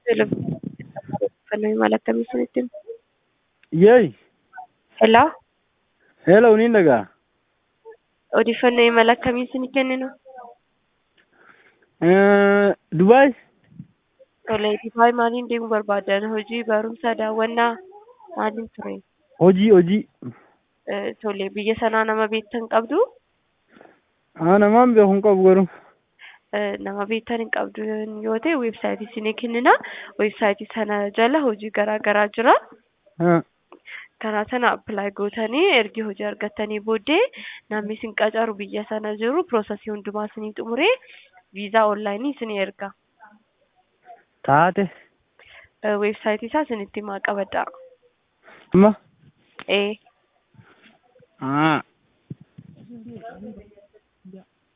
Odeeffannoo imala akkamii isinitti himu? Yeey, Hello, hello niin dhagaa. odeeffannoo imala akkamii isinii kenninu? Eh, Dubaay, Tole, Dubaay maaliin deemuu barbaadan? Hojii, barumsa, daawwannaa maaliin ture? hojii hojii. Eh, Tole, biyya sanaa nama beektan qabdu? Haa namaan beeku hin qabu garuu. Eh, Nama beektan hin qabdu yoo ta'e weebsaayitii isinii kennina. Weebsaayitii sana jala hojii garaa garaa jira. Haa, karaa sana appilaayi gootanii ergi hojii argattanii booddee namni isin qacaru biyya sana jiru piroosasii hundumaa isinii xumuree viizaa onlaayinii isinii erga. taate. Eh, Weebsaayitii isaa isinitti himaa qabadha. Amma. Ee. Haa.